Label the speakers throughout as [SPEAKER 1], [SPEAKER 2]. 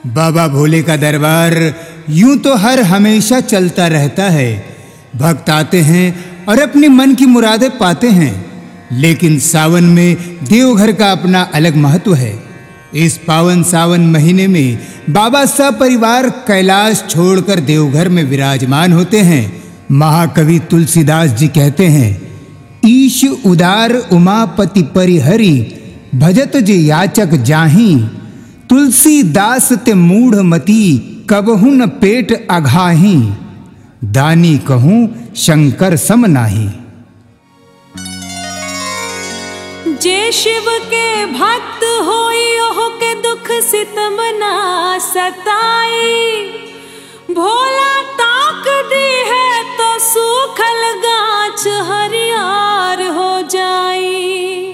[SPEAKER 1] बाबा भोले का दरबार यूं तो हर हमेशा चलता रहता है भक्त आते हैं और अपनी मन की मुरादें पाते हैं लेकिन सावन में देवघर का अपना अलग महत्व है इस पावन सावन महीने में बाबा सपरिवार कैलाश छोड़कर देवघर में विराजमान होते हैं महाकवि तुलसीदास जी कहते हैं ईश उदार उमापति परिहरि भजत जे याचक जाही तुलसीदास ते मूढ़ मती कबहु न पेट अघाही दानी कहूँ शंकर सम नाही
[SPEAKER 2] जे शिव के भक्त होई ओह के दुख सितम ना सताई भोला ताक दी है तो सूखल गाछ हरियार हो जाई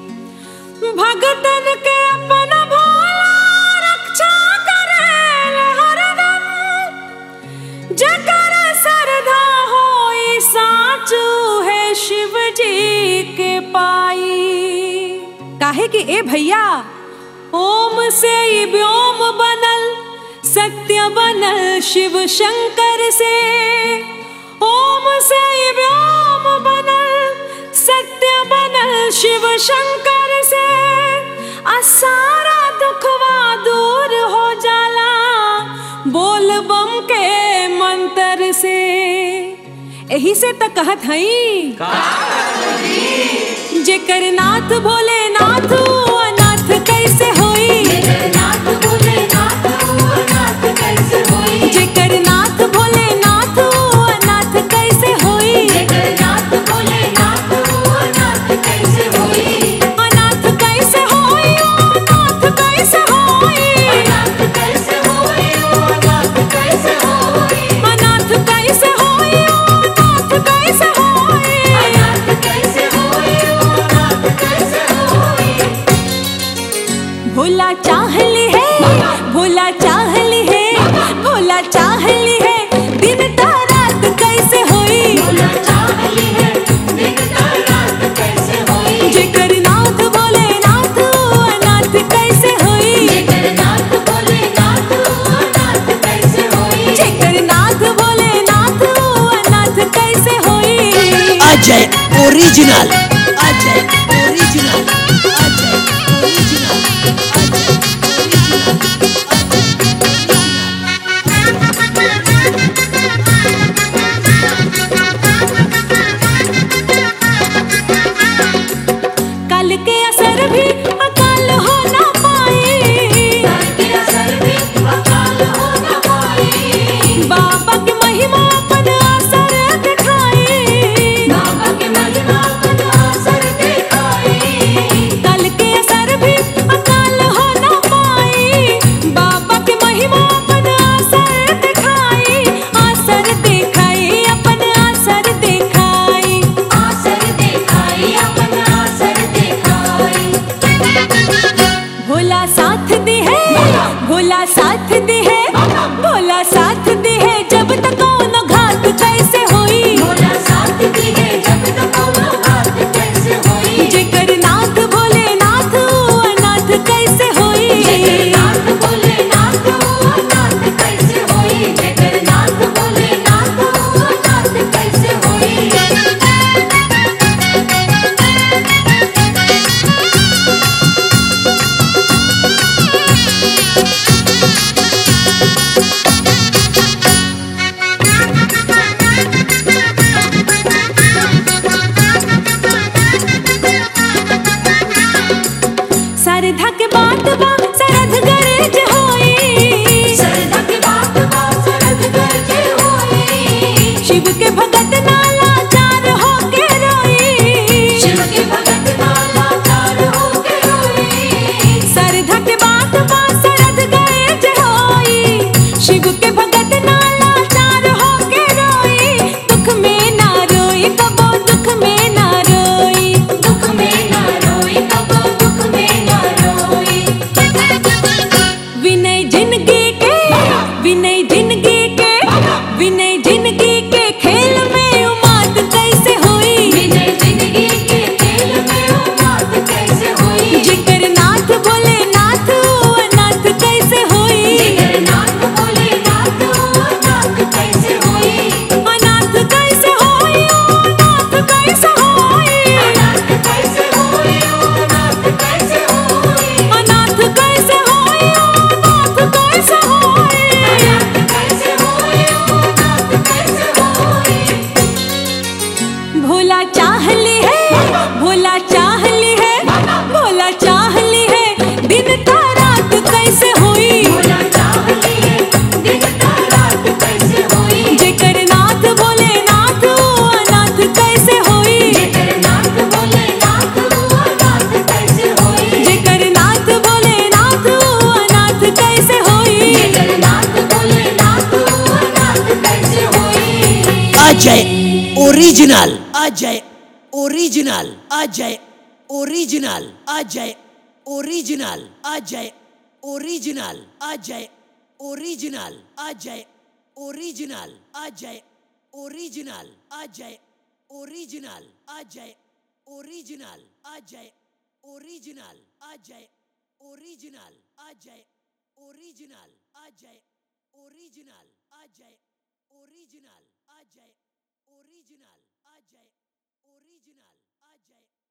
[SPEAKER 2] भगतन के अपन भोला रक्षा करेल हरदम जकर श्रद्धा होई साचू है शिव जी के पाई काहे कि ए भैया ओम से ही व्योम बनल सत्य बनल शिव शंकर से ओम से ही व्योम बनल सत्य बनल शिव शंकर से आ सारा दुखवा दूर हो जाला बोल बम के मंत्र से एही से त कहत हई जेकर नाथ भोले नाथ अनाथ कैसे होई जेकर नाथ भोले नाथ अनाथ कैसे होई अनाथ कैसे होई ओ अनाथ कैसे होई अनाथ कैसे होई अनाथ कैसे होई ओ अनाथ कैसे होई भोला चाहली है भोला चाहली है भोला चाहली है दिन ता रात कैसे होई जेकर नाथ भोले नाथ अनाथ कैसे होई जेकर नाथ भोले नाथ अनाथ कैसे होई
[SPEAKER 3] Ajay original Ajay original Ajay original Ajay original
[SPEAKER 2] कल के असर भी अकाल हो ना पाए बाबा के महिमा अपन असर दिखाए कल के असर भी अकाल हो ना पाए बाबा के महिमा अपन असर दिखाए असर दिखाए अपन असर दिखाए भोला साथ दे है भोला साथ दे है भोला साथ दे है जब तक कौनो घात कैसे होई जेकर नाथ भोले नाथ अनाथ कैसे होई सरधा के बात बा सरध गरज होई शिव के भगत नाला चार हो के रोई सरधा के बात बा सरध गरज होई शिव के भगत नाला चार हो के रोई दुख में ना रोई कबो दुख में ना रोई विनय जिंदगी के विनय जिंदगी के विनय जिंदगी के खेल में उमाद कैसे हुई जेकर नाथ भोले नाथ अनाथ कैसे हुई
[SPEAKER 3] Ajay original Ajay original Ajay original Ajay original Ajay original Ajay original Ajay original Ajay original Ajay original Ajay original Ajay original Ajay original Ajay original Ajay original Ajay original Ajay original Ajay original Ajay